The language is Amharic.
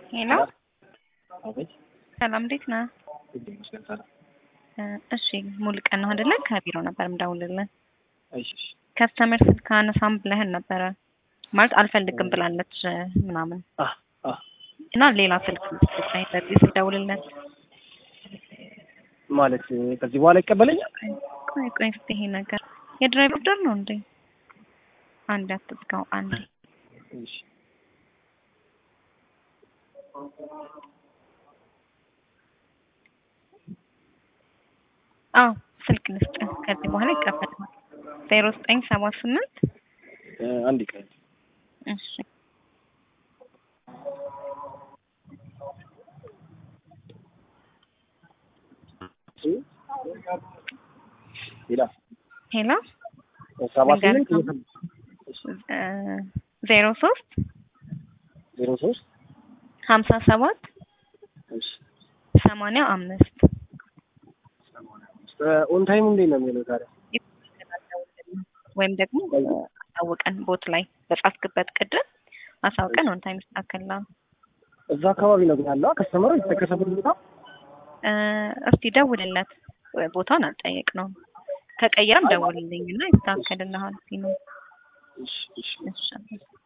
ሄሎ አቤት ሰላም፣ እንዴት ነህ? እንዴት ይመስገን ሰላም። እ እሺ ሙሉ ቀን ነው አይደለ? ከቢሮ ነበር የምደውልልህ። እሺ እሺ ከስተመር ስልክ አነሳም ብለህን ነበረ ማለት አልፈልግም ብላለች እ ምናምን አ አ እና ሌላ ስልክ ስልክ ለዚህ ስደውልለት ማለት ከዚህ በኋላ ይቀበለኛል? ቆይ ቆይ እስኪ ይሄ ነገር የድራይቨር ኦርደር ነው እንዴ? አንድ አትዝጋው አንድ እሺ አዎ ስልክ ልስጥ ከዚህ በኋላ ይቀበላል። ዜሮ ዘጠኝ ሰባ ስምንት እ አንድ ቀን እሺ ሌላ ሄሎ ሰባ ስምንት እ ዜሮ ሶስት ዜሮ ሶስት ሀምሳ ሰባት እሺ ሰማንያ አምስት ኦን ታይም እንዴት ነው የሚለው ታዲያ? ወይም ደግሞ አሳውቀን ቦት ላይ በጻፍክበት ቅድም አሳውቀን ኦን ታይም ይስተካከላል። እዛ አካባቢ ነው ግን ያለው ከስተመሩ የተከሰበት ቦታ እ እስቲ ደውልለት ቦታውን አልጠየቅነውም። ከቀየረም ደውልልኝ እና ይስተካከልልሃል ሲሉ እሺ እሺ እሺ